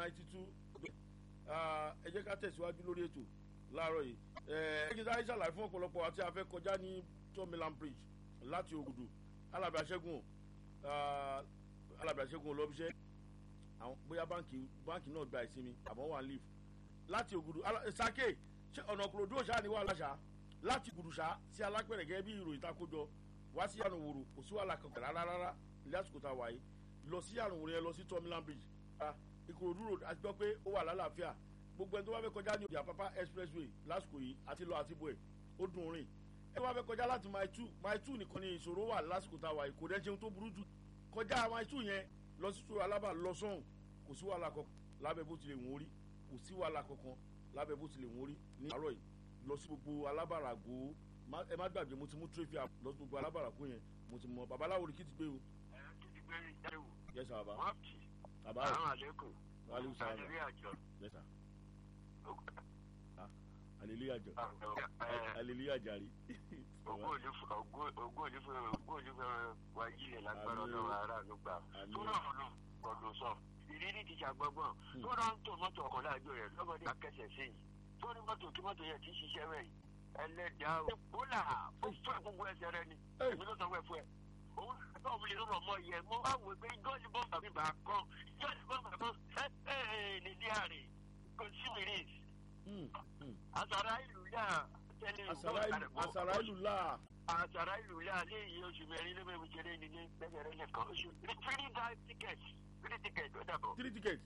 ninety two ẹ jẹ́ ká tẹ̀síwájú lórí ètò láàárọ̀ yìí ẹ kí n sáré ṣàlàyé fún ọ̀pọ̀lọpọ̀ àti afẹ́ kọjá ní tomiland bridge láti ògùdù alábẹ́ aṣẹ́gun alábẹ́ aṣẹ́gun olóbíṣẹ́ àwọn bóyá báǹkì báǹkì náà gba ìsinmi àmọ́ wà ń leave láti ògùdù sake ṣé ọ̀nà kòròdú òṣà ni wà láṣà láti gùdùṣà sí alápẹ̀rẹ̀ gẹ́gẹ́ bí ìròyìn takójọ wá sí àrùn wòrò kò sí wàhálà kankan rárá rárá ilé àsìkò tá a wà yìí lọ sí àrùn wòrò yẹn lọ sí tomiland bridge ìkòròdú road àti gbọ́ pé ó wà lálàáfíà gbogbo ẹni tó bá fẹ́ kọjá ní òjì àpápá expressway lásìkò yìí àti lọ àti bọ̀ ẹ̀ ó dùn rìn ẹ wá fẹ́ kọjá láti mile two mile two nìkan ni ìṣòro wà lásìkò tá a wà yìí kò dẹ́ ṣeun tó burú jù kọjá mile two yẹn lọ sí sọ alábà lọ sọ́hùn kò sí wàhálà kankan lábẹ́ bó tilẹ̀ wọ́n rí kò sí wàhálà kankan lábẹ́ bó tilẹ̀ wọ́n rí ní àárọ̀ yìí lọ sí gbogbo alábàràgò ẹ má gbàgbé mo ti mú tírẹ́fì lọ sí gbogbo alábàràgò yẹn mo ti mọ babaláwo ni kí ti gbé o. ẹ kí ti gbé jáde wò. yes sir baba. wọ́n kì í. baba o àwọn àlékún. wàhálà sàrà àdéhùn àjọ. yes sir hallelujah jọ hallelujah jàre. ogún òní fún ogún òní fún ogún òní fún wa yílẹ̀ lágbára ọlọ́run ara ló gbà. tó náà ló gbọdọ̀ sọ ìrírí ti ṣàgbọ́gbọ́n tó náà ń tò mọ́tò ọkọ̀ láàjọ rẹ̀ lọ́mọdé akẹ́sẹ̀ sí i tó ní mọ́tò kí mọ́tò yẹn ti ṣiṣẹ́ rẹ̀ ẹlẹ́dàá ó là ó fẹ́ gbogbo ẹsẹ̀ rẹ ni èmi ló sọ fẹ́ fún ẹ òun náà wuli lọ́rọ̀ mọ́ yẹ mo bá wò pé jọ́ọ̀lì bọ́ọ̀mù mi bá kọ́ jọ́ọ̀lì bọ́ọ̀mù kan ẹ ẹ nílé àrè kò sí mìíràn àsàrà ìlú yà tẹ́lẹ̀ àsàrà ìlú là. àsàrà ìlú yà léyìí oṣù mẹ́rin ló bẹ̀rù jẹrẹ nílé lẹ́gbẹ̀rẹ́ nìkan oṣù free die ticket free ticket ó dàbọ̀. three ticket.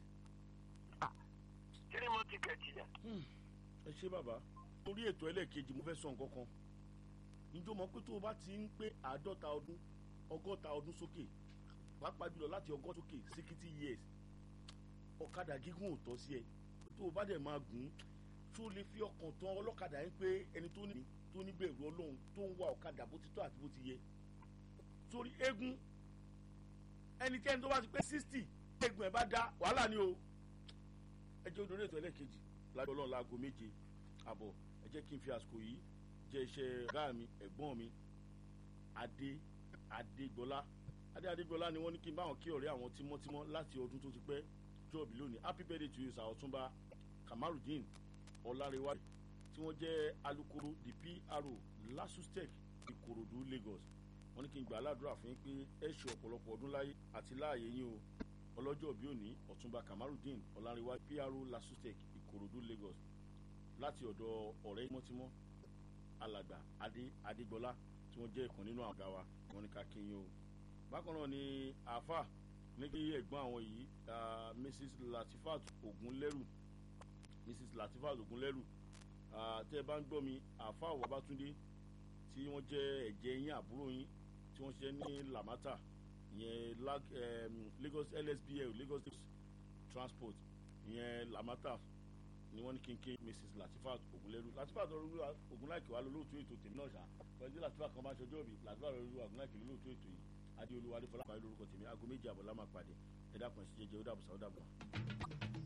three more ticket yà. ẹ ṣe bàbá torí ètò ẹlẹ́ẹ̀kejì mo fẹ́ sọ nǹkan kan njó mọ̀ pé tó o bá ti ń pé àádọ́ta ọdún ọgọ́ta ọdún sókè pàápàá jùlọ láti ọgọ́ta sókè sixty years ọ̀kadà gígùn ò tọ́ sí ẹ tó o bá dẹ̀ máa gùn ún tó lè fi ọkàn tán ọlọ́kadà yín pé ẹni tó ní tó ní bẹ̀rù ọlọ́run tó ń wa ọ̀kadà bó ti tọ́ àti bó ti yẹ torí eégún ẹni tí ẹni tó bá ti pé sixty eégún ẹ̀ bá dá wàhálà ni o ẹ jẹ́ odò ètò ẹlẹ́ẹ̀kejì lájọ ọlọ́run láago méje àbọ̀ ẹ jẹ́ kí n fi àsìkò yìí jẹ́ iṣẹ́ ọ̀gá mi ẹ̀gbọ́n mi adé adégbọlá adé adégbọlá ni wọ́n ní kí n bá wọn kí ọ̀rẹ́ àwọn tímọ́tímọ́ láti ọdún tó ti pẹ́ jọ́ọ̀bì lónìí happy birthday to you sir ọ̀túnba kamarudin ọ̀làrẹ̀wájú tí wọ́n jẹ́ alukoro the pro lasustec ìkòròdú lagos wọ́n ní kí n gbà aládùúrà fún yín pé ẹ ṣe ọ̀pọ̀lọpọ̀ ọdún láyé àti láàyè yín o ọlọ́jọ́ bí òní ọ̀túnba kamarudin ọ̀làrẹ̀wájú pro lasustec ìkòròdú lagos láti ọ̀dọ̀ ọ̀rẹ́ tímọ́tímọ́ alàgbà adé adégbọlá tí wọ́n jẹ́ ìkan nínú àga wa wọ́n ní ká kí yín o bákan náà ni àáfà ní kí ẹ̀gbọ́n àwọn yìí mrs latifat ogunlẹ́rù mrs latifat ogunlẹ́rù tẹ́ ẹ bá ń gbọ́ mi àáfà wàbátúndé tí wọ́n jẹ́ ẹ̀jẹ̀ yín àbúrò yín tí wọ́n ṣiṣẹ́ ní lamata ìyẹn lagos lsbl lagos transport ìyẹn lamata ni wọ́n ní kí n ké mrs latifat ogunlẹ́rù latifat ogunláìkè wà lólóòtú ètò tèmi náà ṣá pẹ̀lú latifat kan bá ṣọjọ́ mi latifat ogunláìkè lólóòtú ètò yìí adéolúwa adéfọlá pàdé lórúkọ tèmi aago méjì àbọ̀ lámà pàdé ẹ̀dá kan sí jẹjẹ ó dàbọ̀ sáwọ́ dàbọ̀.